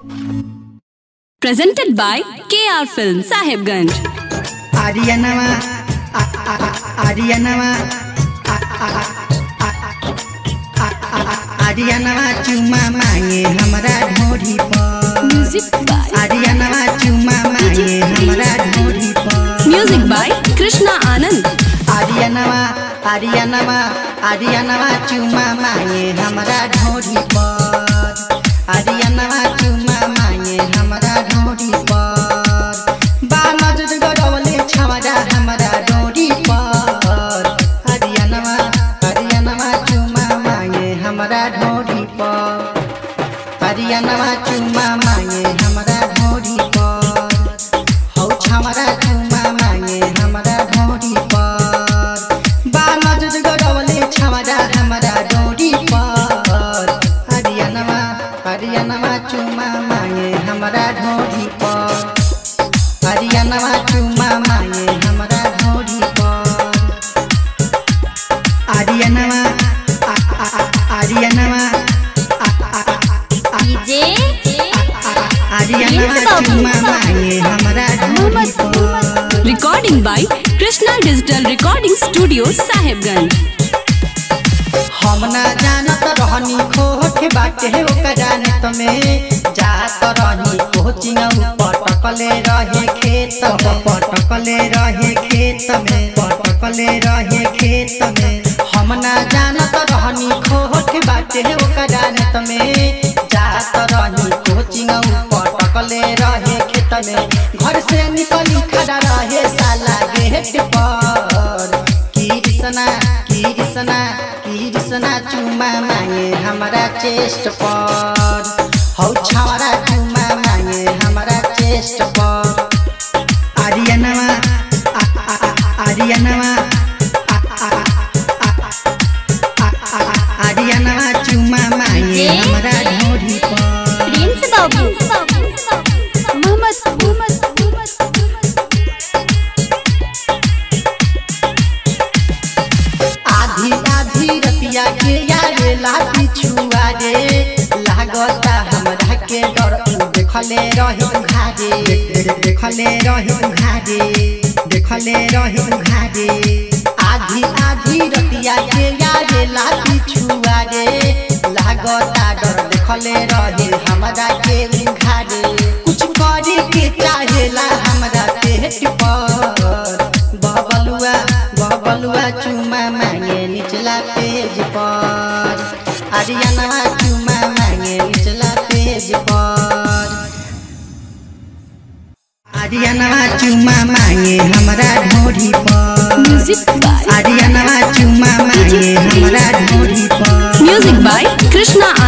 Presented by KR Film Sahibganj. आर्यनवा आर्यनवा आर्यनवा चुमा मांगे हमरा ढोरी पर Music by आर्यनवा चुमा मांगे हमरा ढोरी पर Music by Krishna Anand. आर्यनवा आर्यनवा आर्यनवा चुमा मांगे हमरा ढोरी पर आर्यनवा चुमा मांगे हमरा ढोरी पर बानज गडवले छवरा हमरा ढोरी पर आर्यनवा आर्यनवा चुमा मांगे हमरा ढोरी पर आर्यनवा चुमा मांगे हमरा ढोरी पर हौ छमरा चुमा मागे हमरा ढोरी पर बानज गडवले छमरा हमरा ढोरी पर हरियाणमा हरियाणमा चुमा मागे हमरा ढोरी पर हरियाणमा चुमा मागे हमरा ढोरी पर आर्यनवा आर्यनवा DJ आर्यनवा चुमा मागे हमरा ढोरी पर Recording by Krishna Digital Recording Studio Sahibganj. हम ना जानत रहनी खोट बाटे ओकरा नेत में जात रही कोचिंग पटकले रहे खेत में पटकले रहे खेत में पटकले रहे खेत में हम ना जानत रहनी खोट बाटे ओकरा नेत में जात रही कोचिंग पटकले रहे खेत में घर से निकली खड़ा रहे साला गेट पर कृष्णा कृष्णा कृष्णा चुमा मागे हमारा चेस्ट पर हौ छावरा चुमा मागे हमारा चेस्ट पर आर्यनवा आर्यनवा आर्यनवा चुमा मागे हमारा ढोरी पर Prince Babu. Muhammad. आधी आधी रतिया के यारे लाठी छुआ रे लागता हमरा के डर देखले रही घारे देखले रही घारे देखले रही घारे आधी आधी रतिया के यारे लाठी छुआ रे लागता डर देखले रही हमरा के घारे कुछ करे के चाहेला हमरा पेट पर बबलुआ बबलुआ चुमा मांगे निचला पेज पर आर्यनवा चुमा मांगे निचला पेज पर आर्यनवा चुमा मांगे हमरा ढोरी पर Music by आर्यनवा चुमा मांगे हमरा ढोरी पर Music by Krishna